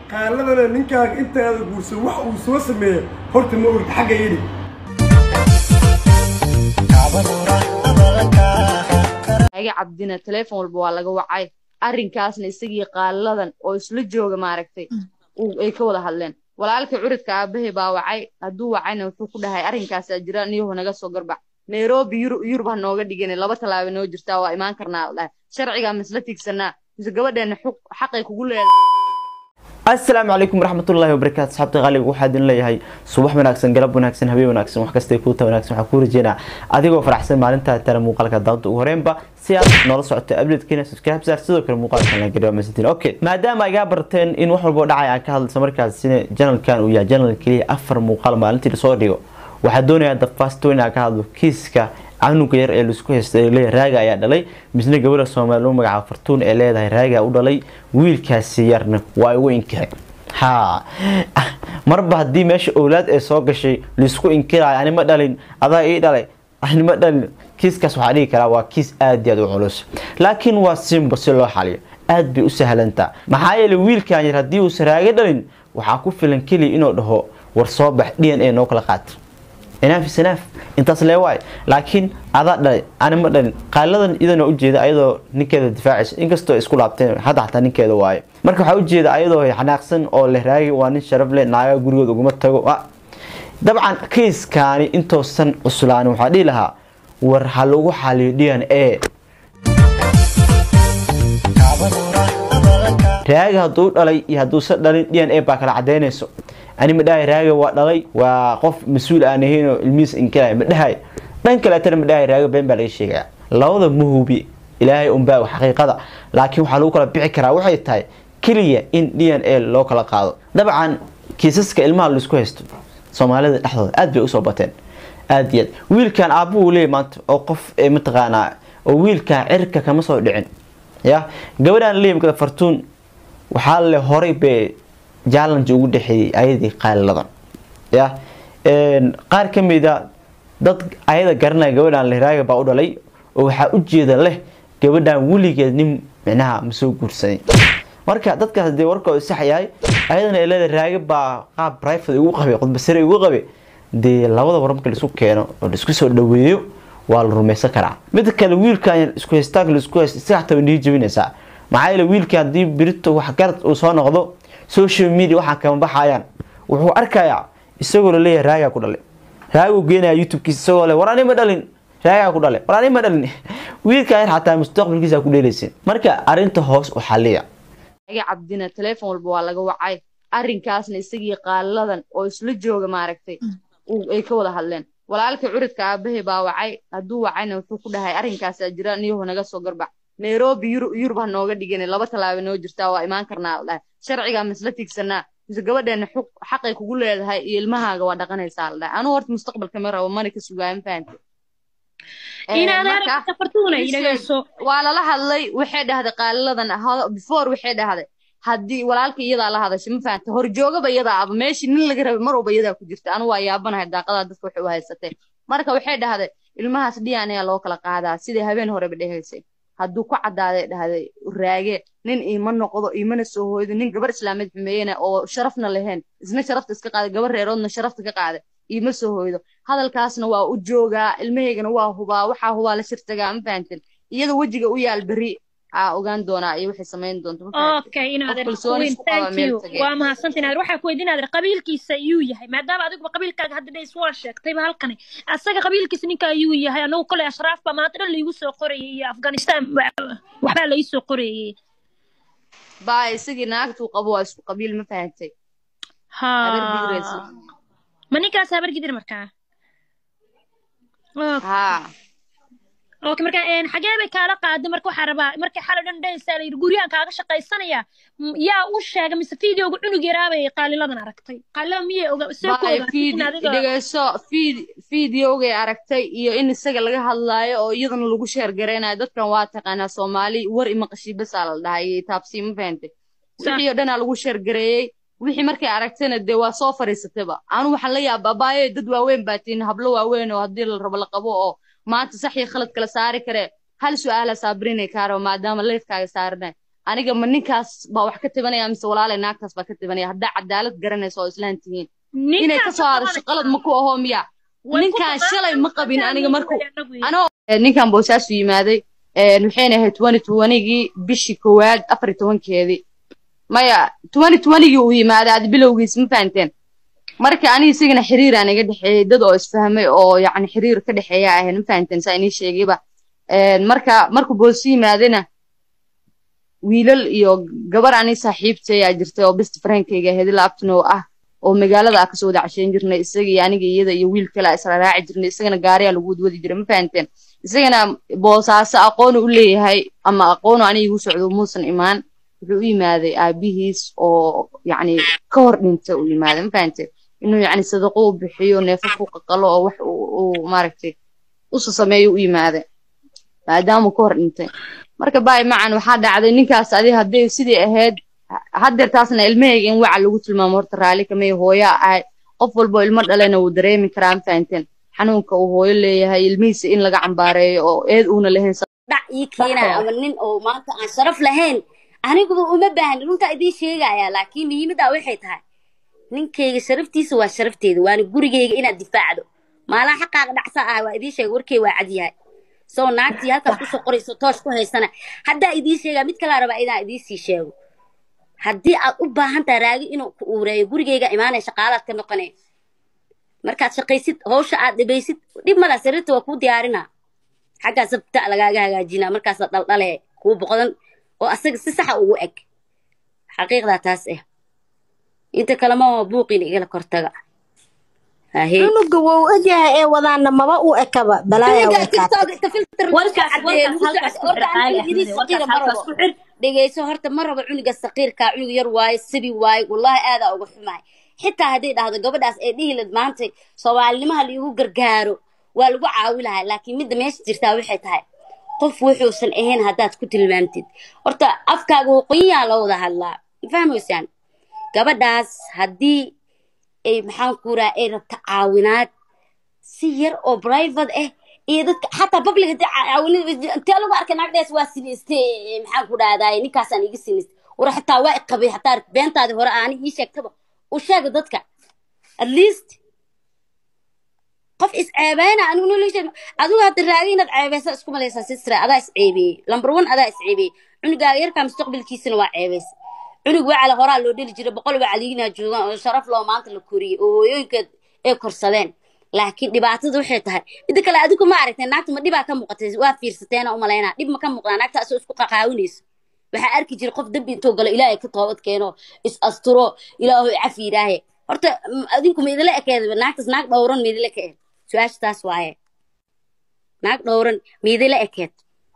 qaaladana ninkaaga intaada guursan wax uu soo sameeya horta ma ogta xagga yidhi aga cabdina teleefon walba waa laga wacay arrinkaasna isagii qaaladan oo isla jooga maaragtay ay ka wada hadleen walaalkii curidka aabahay baa wacay hadduu wacayna wuxuu ku dhahay arrinkaasaa jira niyahu naga soo garbac nairobi yurub ha nooga dhigin laba tallaaba noo jirtaa waa imaan karnaa dhahay sharcigaa misla tigsanaa mise gabadheena xaqay kugu leedahay asalaamu calaykum waraxmatullaahi wabarakaatu asxaabta qaaliga waxaa idin leeyahay subax wanaagsan galab wanaagsan habeen wanaagsan wax kastay kuuta wanaagsan waxaa kuu rajeynaa adigoo faraxsan maalintaa tara muuqaalka daawada ugu horeenba si aad noola socoto updatekeena subscribe saar sidoo kale muuqaalkan la gariyo masantiin okay maadaama igaa barteen in wax walbo dhacay aan ka hadlayso markaasina janalkan uu yahay janal keliya afar muuqaal maalintii lasoo dhigo waxaa doonayaa the first one aan ka hadlo kiiska canuga yar ee laisku haysta ee leeyahay raaga ayaa dhalay misna gabadha soomaali lagu magacaabo fartuun ee leedahay raaga u dhalay wiilkaasi yarna waa igu inkiray ha marba haddii meesha owlaad ee soo gashay laisku inkirayo anima dhalin adaa ii dhalay anima dhalin kiiskaas waxaa dhihi karaa waa kiis aad iyo aad u culus laakiin waa simba si loo xaliyo aad bay u sahlantaa maxaa yeelay wiilkan yar haddii uusan raaga dhalin waxaa ku filan keliya inuu dhaho war soo bax d n a noo kala qaata inaaf isnaaf intaas lee waay laakiin adaa dhalay anima dhalin qaaladan iyadana ujeeda ayadoo ninkeeda difaacaysa inkastoo isku laabteen hadda xataa ninkeeda waaye marka waxaa ujeeda ayadoo xanaaqsan oo leh raagi waa nin sharaf leh naaga gurigood uguma tago dabcan kiiskaani intoosan cuslaanin waxaa dhihi lahaa war ha lagu xaliyo d n a raaga hadduu dhalay iyo hadduusan dhalin d n a baa kala cadaynayso anima dhahay raaga waa dhalay waa qof mas-uul aan ahaynoo ilmihiis inkiraya ma dhahay dhan kaleetana ma dhahay raaga been baa laga sheegaya labada mahubi ilaahay unbaa xaqiiqada laakiin waxaa lagu kala bixi karaa waxay tahay keliya in d n a loo kala qaado dabcan kiisaska ilmaha laisku haysto soomaalida dhexdooda aad bay usoo bateen aad iyo aad wiilkan aabbuhu leeyay maanta oo qof mataqaanaa oo wiilkan cirka kama soo dhicin ya gabadhaan leeyay fartuun waxaa le horay bee challenge ugu dhexeeyay ayadii qaaliladan ya qaar ka mida dad ayada garanaya gabadhan lehraaga baa u dhalay oo waxaa ujeeda leh gabadhan weligeed nin micnaha ma soo guursaday marka dadkaas dee warkooda sax yahay ayadana leeda raaga baa qaab private ugu qabay qodbasare ugu qabay dee labada war marka laisku keeno oo laisku soo dhaweeyo waa la rumaysan karaa mid kale wiilkan isku haystaanka laisku haysta isaga xataa way nihi jabinaysaa maxaa yeele wiilkan haddii birito waxgarad uu soo noqdo social media waxaan kama baxayaan wuxuu arkayaa isagoo laleeyahay raagaa ku dhalay raaguu geenaya youtubekiisa isagoo le war ani ma dhalin raagaa ku dhalay war ani ma dhalin wiilkan yar xataa mustaqbalkiisa ku dheelaysin marka arrinta hoos u xaliya aga cabdina teleefon walba waa laga wacay arrinkaasna isagii qaaladan oo isla jooga maaragtay ay ka wada hadleen walaalkii curidka aabahay baa wacay hadduu wacayna wuxuu ku dhahay arrinkaasaa jira niyahu naga soo garbac nairobi yurub ha nooga dhigin laba tallaaba noo jirtaa waa imaan karnaa dhahay sharcigaa misla tigsanaa mise gabadheena xaqay kugu leedahay iyo ilmahaaga waa dhaqanaysaa la dhahay anuu horta mustaqbalka ma rabo mana ka sugaama fahante waa lala hadlay waxay dhahday qaaliladan before waxay dhahday haddii walaalka iyadaa la hadashay ma fahante horjoogaba iyadaa aba meeshii nin laga rabay mar walba iyadaa ku jirta anu waa yaabanahay daaqadaa dadka waxay u haysatee marka waxay dhahday ilmahaas dhiyan ayaa loo kala qaadaa sidai habeen horeba dhehaysay hadduu ku caddaaday dhahday raage nin iima noqdo iimana soo hooydo nin gabar islaameed xumeeyena oo sharafna lahayn isna sharafta iska qaaday gabar reeroodna sharafta ka qaaday iima soo hooydo hadalkaasna waa u joogaa ilmahaygana waa hubaa waxaa hubaa la shirtagaa ma fahantin iyada wejiga u yaal berri aa ogaan doonaa iyo waxay samayn doonto okay waa mahadsanti naadir waxaa ku weydiin naadir qabiilkiisa iyuu yahay maadaama adiguba qabiilkaaga hadda dhays waa sheegtayba halkani asaga qabiilkiisa ninka ayuu yahay anagu kole ashraaf baa maanta dhan laigu soo qorayay iyo afghanistan waxbaa lai soo qorayay baa isagii naagtuu qabo waa isku qabiil ma fahantay ha ma ninkaas habar gidir markaa ha okay marka xagee bay kaala qaaday marka waxaa rabaa markay xalo dhan dhaysaa la yidhi guryahan kaaga shaqaysanaya yaa u sheegay mise fideoga cunug yaraabay qaaliladan aragtay qaalilada miyay oga see ku dhegeyso fideogay aragtay iyo in isaga laga hadlaayo oo iyadana lagu sheergaraynayo dadkan waa taqaanaa soomaali war imaqashii basaa la dhahay iyo taabsii ma fahantay wixii oo dhanaa lagu sheergareeyey wixii markay aragtayna dee waa soo fariisatayba anu waxaan la yaaba abaaye dad waaweyn baa tihin hablo waaweyn oo haddii la rabo la qabo oo maanta sax iyo khalad kala saari karee hal su-aala saabrinay kaaraba maadaama leefkaaga saaranay aniga ma ninkaas baa wax ka tabanaya mise walaalay naagtaas baa ka tabanaya haddaa cadaalad garanaysa oo islaan tihiin inay ka soo hadasho qalad ma ku ahoo miya ninkaan shalay ma qabin aniga markuu anoo ninkan boosaasu yimaaday waxayna ahayd twenty twentygii bishii koowaad afar iyo tobankeedii maya twenty twentygii uu yimaaday aad bilowgiis ma fahanteen marka aniga isagana xiriiraan iga dhexeeyey dad oo isfahmay oo yacni xiriir ka dhexeeya ahayn ma fahanteen saa inii sheegayba marka markuu boosi yimaadayna wiilal iyo gabar ani saaxiibtay aa jirtay oo best friendkayga ahayd ilaa abtinow ah oo magaalada ah kasoo wada casheyn jirnay isaga iyo aniga iyada iyo wiil kale isla raaci jirnay isagana gaariyaa lagu wadwadi jiray ma fahanteen isagana boosaaso aqoonu u leeyahay ama aqoonu aniga igu socdo muusan imaan wuxuu u yimaaday aabihiis oo yacni ka hor dhintay u yimaaday ma fahanteen inuu yacni sadaqo u bixiyo neefaf u qaqalo oo wax uu maaragtay usu sameeyo u yimaaday maadaamuu ka hor dhintay marka baay macan waxaa dhacday ninkaas adi hadday sidii ahayd haddeer taasna ilmahayga in waca lagu tilmaamo horta raalli kamay hooyaa ahay qof walbo ilmo dhalena wuu dareemi karaa ma fahanteen xanuunka uu hooyo leeyahay ilmihiisa in laga cambaareeyo oo eed uuna lahayn dhac ii keenaya ama nin oo maanta aan sharaf lahayn aniguba uma baahni runtaa idiin sheegaya laakiin muhiimaddaa waxay tahay ninkayga sharaftiisa waa sharafteeda waana gurigayga inaad difaacdo maalaa xaqaaqa dhacsa ah waa idiin sheega warkay waa cad yahay soo naagtii halkaas kusoo qorayso toosh ku haysana haddaa idiin sheegaa mid kalaa rabaa inaan idiin sii sheego haddii aad u baahan tahay raagi inuu ku uureeyo gurigayga imaanaya shaqaalaad ka noqonaya markaad shaqaysid hawsha aad dhibaysid dhib mala sariirta waa kuu diyaarinaa xaggaa sabta lagaaga hagaajinaa markaasaa dhaldhale kuu boqdan oo asaga si saxa ugu eg xaqiiqdaa taas ah inta kalema buuqin igala kortaga cunuga wou ogyahay ee wadaana maba u ekaba balaaya dhegeyso horta ma rabo cunuga saqiirkaa cunug yar waaye sibi waaye wallahi aadaa uga xumahay xitaa hadday dhahdo gabadhaas ee dhihilad maanta soomaalinimaha laigu gargaaro waa lagu caawi lahaa laakiin midda meesha jirtaa waxay tahay qof wuxuusan ahayn haddaad ku tilmaamtid horta afkaaga waqooyiyaa la wada hadlaa fahmaysaan gabadhaas haddii ay maxaan kuraa ay rabta caawinaad si yar oo private ah iyo dadka xataa public hadii caawinad intee lagu arkay naagdaas waa sinaystay maxaan ku dhahdaay ninkaasaan iga sinaystay war xataa waa iqabay xataa beentaadii hore aani ii sheegtaba u sheega dadka at least qof is ceebeyna anigu nolosha adigu hadda raagi inaad ceebeysa isku malaysaa sistra adaa is ceebeeyey number one adaa is ceebeeyey cunugaaga yarkaa mustaqbalkiisana waa ceebeysa cunug wacala horaa loo dheli jiray boqol wacaliinaa joogaan oo sharaf loo maanta la koriyey oo hooyooyinka ay korsadeen laakiin dhibaatada waxay tahay midda kale adigu ma aragteen naagta ma dhibaa ka muuqatay waa fiirsateena u malaynaa dhib ma ka muuqdaa naagta asoo isku qaqaawinayso waxaa arki jira qof dambi intuu galo ilaahay ka toobad keeno is asturo ilaahoy cafi yidhaahe horta adinku ma idila ekeed naagtaas naag dhowran ma idila ekeed su-aasha taas waaye naag dhowran ma idila ekeed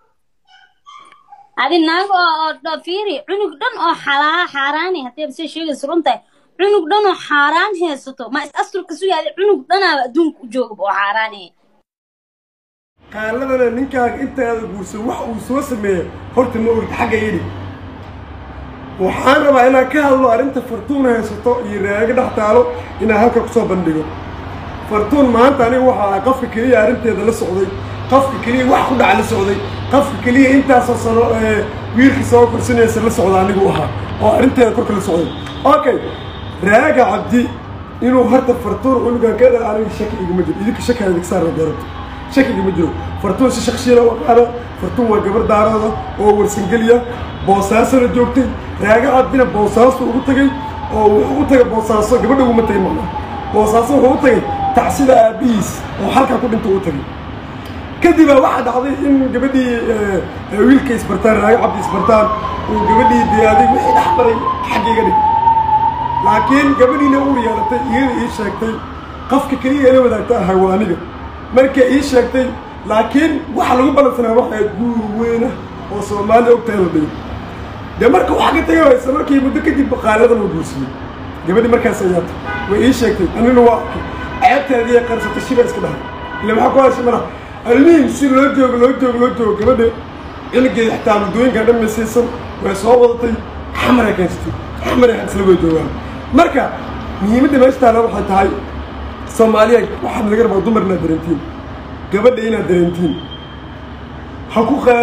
adi naag oo fiiri cunug dhan oo xalaa xaaraani haddii abse sheegaysa runtahay cunug dhan oo xaaraan haysato ma is asturka su yaada cunug dhanaaba adduunka u joogaba oo xaaraani qaaladana ninkaaga intaada guursan wax uu soo sameeya horta ma ogta xagga yidhi waxaan rabaa inaan ka hadlo arrinta fartuun haysato iyo raaga dhex taalo inaan halka kusoo bandhigo fartuun maanta aniga waxa ah qofka keliya arrinteeda la socday qofka keliya wax ku dhaca la socday qofka keliya intaasoo sano wiilka soo korsanaysa la socda anigu ahaa oo arrinteeda korka la socday okay raaga cabdi inuu horta fartuun cunugan ka dha aniga shaki iguma jiro idinka shaki idinka saara garabta shaki iguma jiro fartuun si shakshiina waqaana fartuun waa gabar daarooda oo warsangeliya boosaasona joogtay raaga cabdina boosaaso ugu tagay oo wuxuu u tagay boosaaso gabadha uguma tagay macnaa boosaaso wuxuu u tagay tacsida aabihiis oo halkaa ku dhinta u tagay kadibaa waxaa dhacday in gabadhii wiilka isbartaan raaga cabdi isbartaan uu gabadhii diyaaday wixii dhex maray xaggayga dhig laakiin gabadhiina uur yeelatay iyada ii sheegtay qofka keliya ila wadaagta ahay waa aniga markay ii sheegtay laakiin waxa lagu balansanaa waxay guur weyna oo soomaaliya ogtahay la dhigo dee marka waxa ka tagay waysa markii muddo kadib qaaladan uu guursiiyey gabadhii markaas ayaata way ii sheegtay anina waa arkay ceebteedii ay qarsatay shiba iska dhahay ila maxaa ku hashay malaha almihin si loo joogo loo joogo loo joogo gabadha ciligeeda xitaa muddooyinkan dhan maysiisan way soo wadatay xamaray keensatay xamaray xagsla way joogaan marka muhiimadda meesha taala waxay tahay soomaaliya waxaad laga rabaa dumar inaad dareentiin gabadha inaad dareentiin ha ku qaalin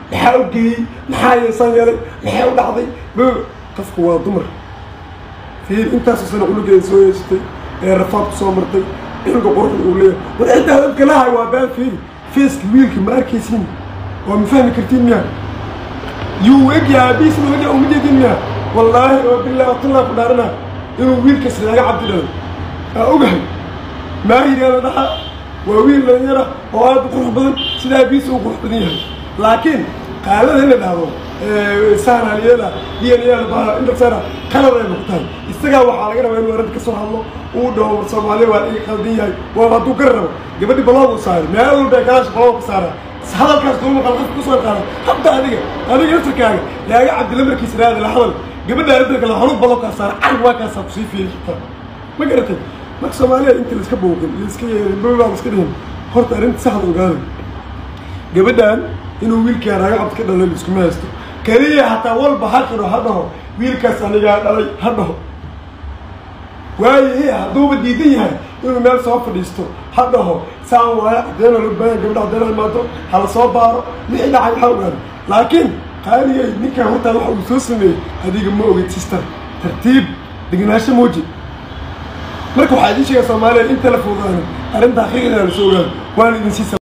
maxaa u geeyey maxaa yeesaan yeelay maxay u dhacday b qofku waa dumar fiir intaasoo sana cunugeeda soo yeesatay ee rafaadku soo martay cunuga quruxda uu leeyahay war ciddaa dadka lahay waa baan fiiri feeska wiilka ma arkaysiin waa ma fahmi kartiin miya yuu egyaa abiis ma egyaa uma jeedin miya wallaahi oo billah watullah ku dhaarana inuu wiilkas laaga cabdi dhalay aa ogahay maahiryaa la dhahaa waa wiil dhalinyara oo aad u qurux badan sidaa abiis uu qurux badan yahay laakiin qaalada in la dhahdo saanaaliyada dnbaa intarsana qalad ay ku tahay isagaa waxaa laga rabaa inuu arrinta ka soo hadlo uu dhaho war soomaaliya waa iga qaldan yahay waaba hadduu gar rabo gabadhi baloogu saaray meel walba ay kalaasha balooga ka saaraa hadalkaas duuma qal qofka kusoo qaada habta adiga adiga naftarkaaga laaga cabdilla markiisa raadi la hadal gabadha arrinta kale hanu baloogaa saara carig waa kaasaa kusii fiiri karta ma garatay marka soomaaliya inta laiska booqin laiska yeelin babaa iska dhihin horta arrinta saxda ogaada gabadhan inuu wiilkaa raaga cabdi ka dhalay laiskuma haysto keliya hataa walba ha qiro ha dhaho wiilkaas anigaa dhalay ha dhaho waaye hadduuba diidan yahay inuu meel soo fadhiisto ha dhaho saan waayo caddeena loo baahanya gabadha caddeena imaato hala soo baaro wixii dhacay ha ogaado laakiin qaaligay ninkan hortaa waxa uu soo sameeyey adiga ma ogid sister tartiib degenaansho muuji marka waxaa idiin sheegaa soomaaliya inta la fuudaanin arrinta xaqiiqda la soo ogaado waana idin sii